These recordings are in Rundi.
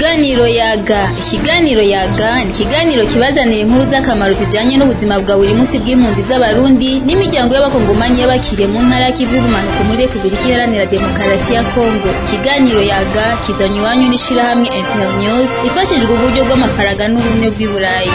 Ikiganiro yaga ikiganiro yaga ni ikiganiro kibazanira inkuru z'akamaro zijanye n'ubuzima bwa buri munsi bw'impunzi z'abarundi n'imiryango y'abakongomanyi y'abakiriye mu ntara y'ikivu y'ubumanuko muri Repubulika Iharanira Demokarasi ya Kongo ikiganiro yaga kizanywe iwanyu n'ishirahamwe Internews ifashijwe uburyo bw'amafaranga n'ubumwe bw'i Burayi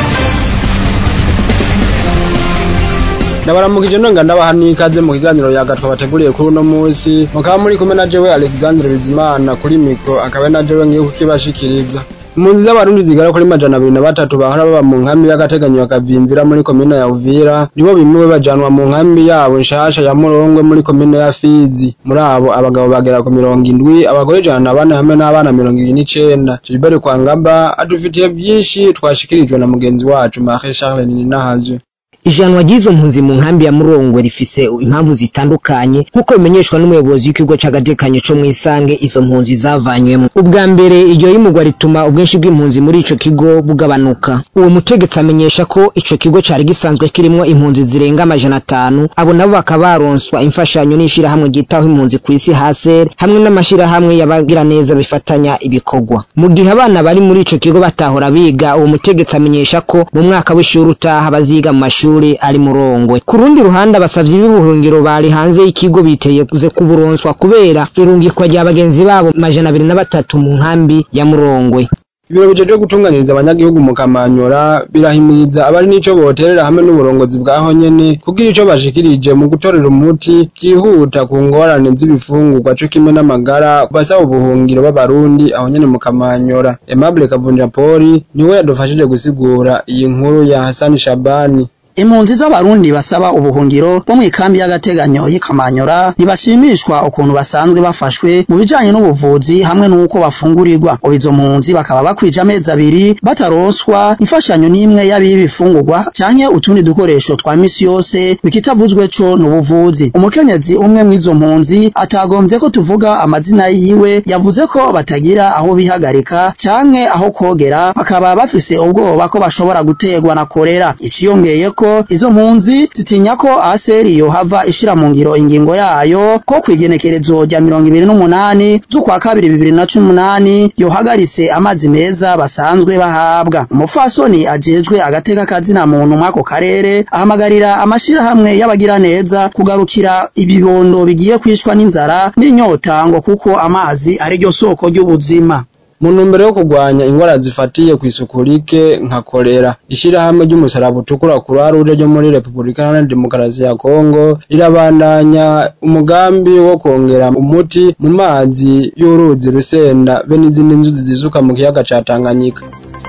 ndabaramukije nonga ndabaha n'ikaze mu kiganiro yaga twabateguriye kuri uno munsi mukaba muri kumwe na jewe Alexandre Bizimana kuri mikro akaba na jewe ngiye kukibashikiriza impunzi z'abarundi zigera kuri majana abiri na batatu bahora baba mu nkambi y'agateganyo bakavimvira muri komine ya Uvira nibo bimwe bajanwa mu nkambi yabo nshasha ya Murongwe muri komine ya Fizi muri abo abagabo bagera ku mirongo indwi abagore ijana na bane hamwe n'abana mirongo ibiri n'icenda Gilbert Kwangaba adufitiye vyinshi twashikirijwe na mugenzi wacu Marie Charles Ninahazwe ijanwa ry'izo mpunzi mu nkambi ya Murongwe rifise impamvu zitandukanye nk'uko bimenyeshwa n'umuyobozi w'ikigo c'agatekanyo co mw'isange izo mpunzi zavanywemo ubwa mbere iryo yimugwa rituma ubwinshi bw'impunzi muri ico kigo bugabanuka uwo mutegetsi amenyesha ko ico kigo cari gisanzwe kirimwo impunzi zirenga amajana atanu abo nabo bakaba baronswa imfashanyo n'ishirahamwe ryitaho impunzi kw'isi haser hamwe n'amashirahamwe y'abagira neza bifatanya ibikorwa mu gihe abana bari muri ico kigo batahora biga uwo mutegetsi amenyesha ko mu mwaka w'ishuri utaha baziga mu mashuri amashuri ari murongwe ku rundi ruhande abasavyi b'ubuhungiro bari hanze y'ikigo biteze kuburonswa kubera irungikwa rya bagenzi babo majana abiri na batatu mu nkambi ya murongwe ibiro bijeje gutunganiriza abanyagihugu mu kamanyora birahimiriza abari n'ico boterera hamwe n'uburongozi bwaho nyene kugira ico bashikirije mu gutorera umuti vyihuta ku ngorane z'ibifungurwa co kimwe n'amagara basaba ubuhungiro b'abarundi aho nyene mu kamanyora Aimable Kavunja Poli niwe yadufashije gusigura iyi nkuru ya Hassan Shabani impunzi z'abarundi basaba ubuhungiro bo mw'ikambi y'agateganyo y'ikamanyora ntibashimishwa ukuntu basanzwe bafashwe mu bijanye n'ubuvuzi hamwe n'uko bafungurirwa ubu izo mpunzi bakaba bakwije amezi abiri bataronswa imfashanyo n'imwe y'abibifungurwa canke utundi dukoresho twa misi yose bikitavuzwe co n'ubuvuzi umukenyezi umwe mw'izo mpunzi atagombye ko tuvuga amazina yiwe yavuze ko batagira aho bihagarika canke aho kogera bakaba bafise ubwoba ko bashobora gutegwa na korera iciyongeye ko izo mpunzi zitinya ko aseri yohava ishira mu ngiro ingingo yayo ko kwigenekerezo rya mirongo ibiri n'umunani z'ukwa kabiri bibiri na cumi n'umunani yohagaritse amazi meza basanzwe bahabwa umufasoni ajejwe agateka kazina muntu mw'ako karere ahamagarira amashirahamwe y'abagira neza kugarukira ibibondo bigiye kwishwa n'inzara n'inyota ngo kuko amazi ari ryo soko ry'ubuzima mu ntumbero yo kurwanya ingwara zifatiye kw'isuku rike nka kolera ishirahamwe ry'umusaraba utukura croix rouge ryo muri Repubulika Iharanira Demokarasi ya Kongo rirabandanya umugambi wo kongera umuti mu mazi y'uruzi Rusenda be n'izindi nzuzi zisuka mu kiyaga ca Tanganyika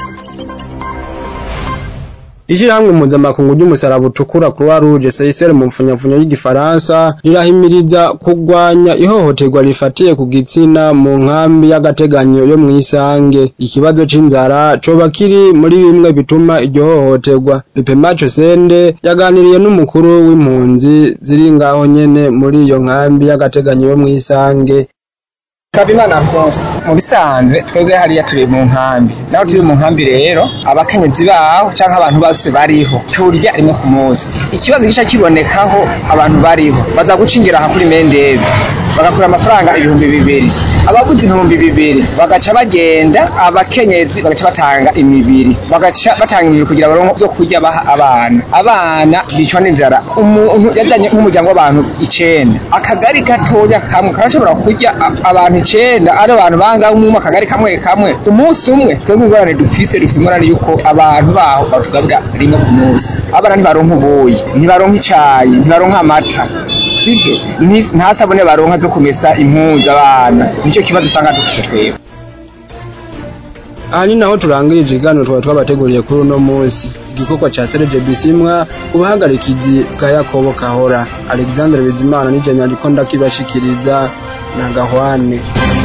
Ishirahamwe mpuzamakungu ry'umusaraba utukura Croix Rouge CICR mu mfunyafunyo y'igifaransa rirahimiriza kurwanya ihohoterwa rifatiye ku gitsina mu nkambi y'agateganyo yo mw'isange ikibazo c'inzara coba kiri muri bimwe bituma iryo hohoterwa Pepe Macho Sende yaganiriye n'umukuru w'impunzi ziri ngaho nyene muri iyo nkambi y'agateganyo yo mw'isange Kabimana Alphonse mu bisanzwe twebwe hariya turi mu nkambi naho turi mu nkambi rero abakenyezi baho canke abantu bose bariho turya rimwe ku munsi ikibazo gica kibonekaho abantu bariho baza guca ingero aha kuri mendezi bagakura amafaranga ibihumbi bibiri abaguze ibihumbi bibiri bagaca bagenda abakenyezi bagaca batanga imibiri bagaca batanga imibiri kugira baronke vyo kurya baha abana abana bicwa n'inzara umuntu yazanye nk'umuryango w'abantu icenda akagari gatoya kamwe karashobora kurya abantu icenda ari abantu bangahe umwe akagari kamwe kamwe umunsi umwe twebwe ingorane dufise dufise ingorane yuko abantu baho batugaburira rimwe ku munsi abana ntibaronka ubuyi ntibaronka icayi ntibaronka amata sivyo nta sabune baronka zo kumesa impunzi abana nico kibazo usanga dufise twebwe aha ni naho turangirije ikiganiro twaba twabateguriye kuri uno munsi igikorwa ca Serge Bisimwa ku bahagarikizi bwa Yakobo Kahora Alexandre Bizimana nije nyandiko ndakibashikiriza na Gahwane